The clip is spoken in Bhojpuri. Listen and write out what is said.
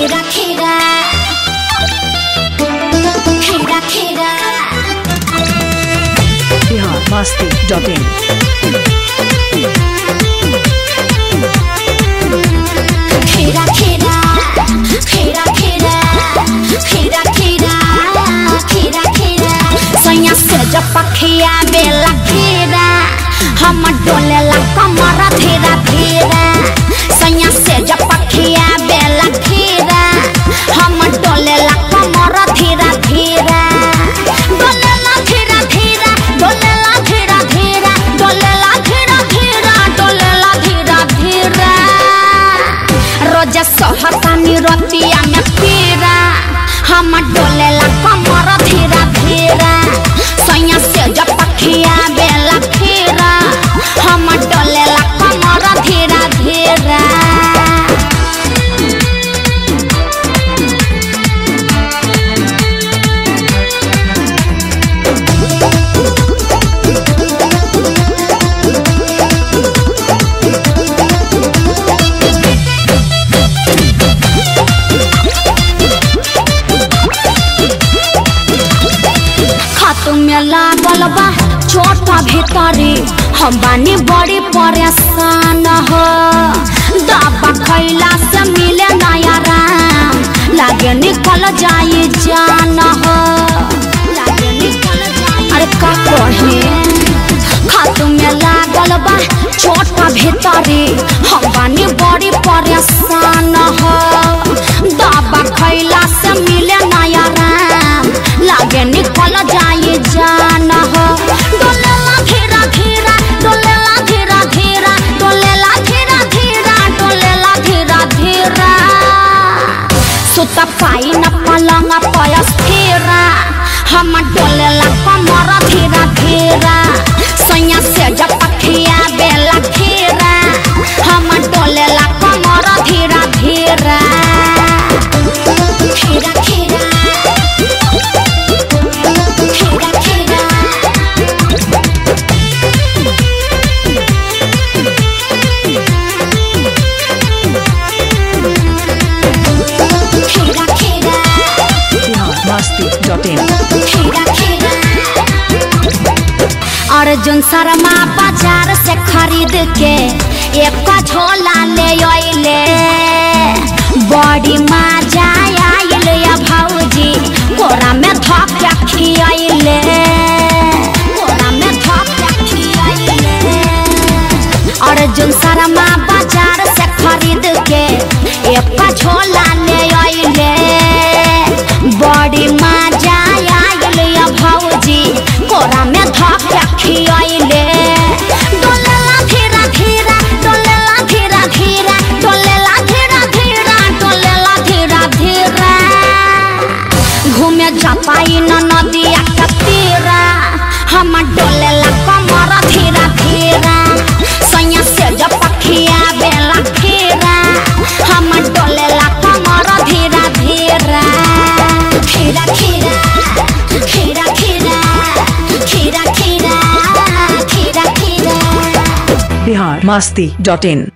खीरा खीरा खीरा खीरा बिहार मस्ती डॉट इन खीरा खीरा खीरा खीरा खीरा खीरा खीरा खीरा सैया से जब पखिया बेला खीरा हम डोलेला कमर धीरा धीरा सैया से जब पखिया बेला खीरा हम डोलेला कमर धीरा धीरा डोलेला धीरा धीरा डोलेला धीरा धीरा डोलेला धीरा धीरा डोलेला धीरा धीरा रोज सहतानी रतिया में पीरा हम डोलेला कमर धीरा धीरा सैया से जब पखिया बेला खीरा हम डोलेला कमर धीरा धीरा खातू में लागल बा चोट भीतरी हम बानी बड़ी परेशान हो दवा खैला से मिले नया राम लागे निकल जाई जान हो लागे निकल जाई अरे का कहे खातू में लागल बा चोट भीतरी हम बानी बड़ी परेशान हो दवा खैला से मिले नया राम लागे निकल जाई जान हो डोलेला धीरा धीरा डोलेला धीरा धीरा डोलेला धीरा धीरा डोलेला धीरा धीरा सुत पाई न पलंग पयस धीरा हम डोलेला कमर धीरा धीरा सैया से जब पखिया बेला खीरा हम डोलेला कमर धीरा धीरा खीरा खीरा खीरा खीरा खीरा खीरा बिहार मस्ती डॉट इन खीरा खीरा अर्जुन शर्मा बाजार से खरीद के एक झोला ले अइले बड़ी मजा आइल या भौजी कोरा में धक्का खियाइले कोरा में धक्का खियाइले अर्जुन शर्मा बाजार से खरीद के एक झोला ले अइले बड़ी मजा आइल या भौजी कोरा में धक्का खियाइले डोलेला धीरा धीरा डोलेला धीरा धीरा डोलेला धीरा धीरा डोलेला धीरा धीरा घूमे जापाई न नदिया के तीरा हम डोलेला कमर धीरा धीरा सैया से जब पखिया बेला खीरा हम डोलेला कमर धीरा धीरा खीरा खीरा खीरा खीरा खीरा खीरा खीरा खीरा बिहार मस्ती डॉट इन